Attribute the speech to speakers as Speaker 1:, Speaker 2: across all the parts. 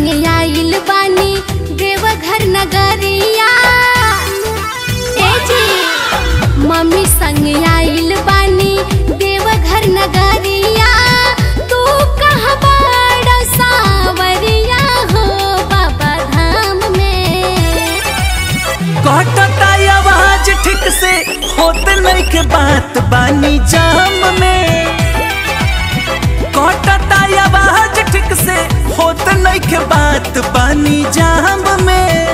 Speaker 1: संग आइल बानी देवघर नगरिया ए जी मम्मी संग आइल बानी देवघर नगरिया तू कहाँ बड़ा सावरिया हो बाबा धाम में
Speaker 2: कटता आवाज ठीक से होत नहीं के बात बानी जाम में कटता आवाज ठीक से होत नहीं के बात बानी जाम में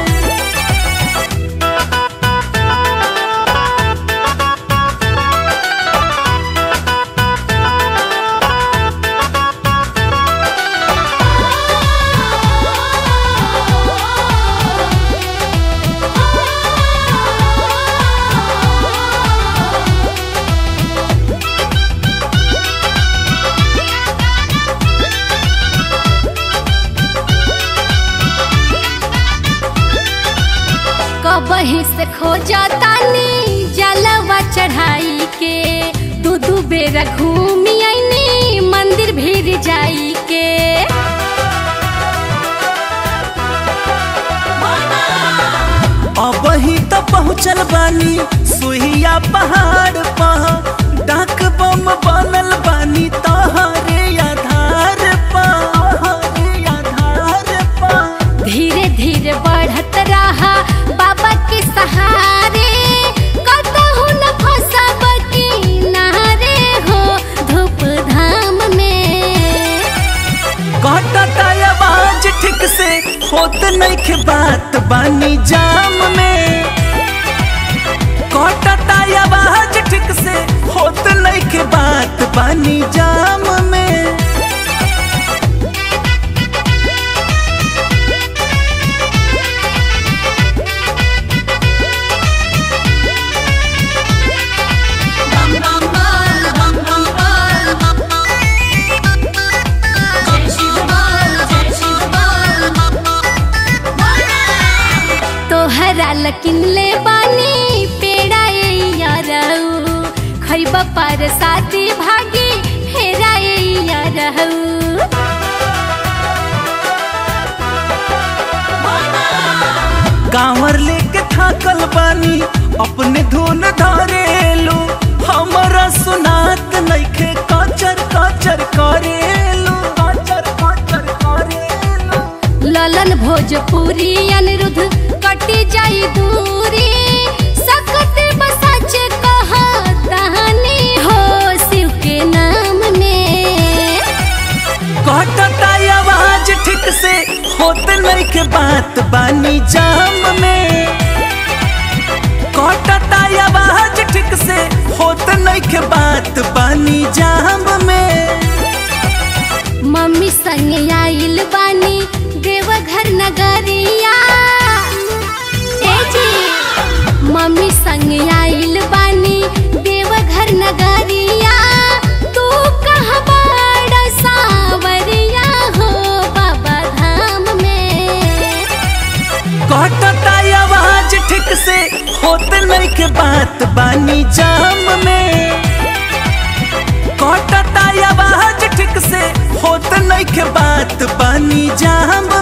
Speaker 1: कबही से खोजा तानी जलवा चढ़ाई के दू दू बेरा घूमी आईनी मंदिर भीड़ जाई के
Speaker 2: अब ही तो पहुँचल बानी सुहिया पहाड़ पर डाक बम बनल बानी तोहरे आधार पर आधार पर
Speaker 1: धीरे धीरे बढ़त रहा बाबा के सहारे कतहु न फंसब किनारे हो धूप धाम में
Speaker 2: कटता आवाज ठीक से होत नहीं के बात बानी जाम में कटता आवाज ठीक से होत नहीं के बात बानी जाम में
Speaker 1: तोहरा लकिन ले बानी पेड़ा ए यारऊ खैब पर साथी भागी फेरा ए यारऊ
Speaker 2: कांवर लेके थाकल बानी अपने धुन धरेलू हमारा सुनात नइखे कचर कचर करेलू कचर कचर करेलू
Speaker 1: ललन भोजपुरी अनिरुद्ध कटी जाई दूरी सकत बसच कहतानी हो शिव के नाम में
Speaker 2: कटता आवाज ठीक से होत नहीं के बात बानी जाम में कटता आवाज ठीक से होत नहीं के बात बानी जाम में
Speaker 1: मम्मी संग आइल बानी देवघर नगरिया ए जी मम्मी संग आइल बानी देवघर नगरिया तू कहाँ बड़ा सावरिया हो बाबा धाम में
Speaker 2: कटता आवाज ठीक से होत नहीं के बात बानी जाम में कटता आवाज ठीक से होत नहीं के बात बानी जाम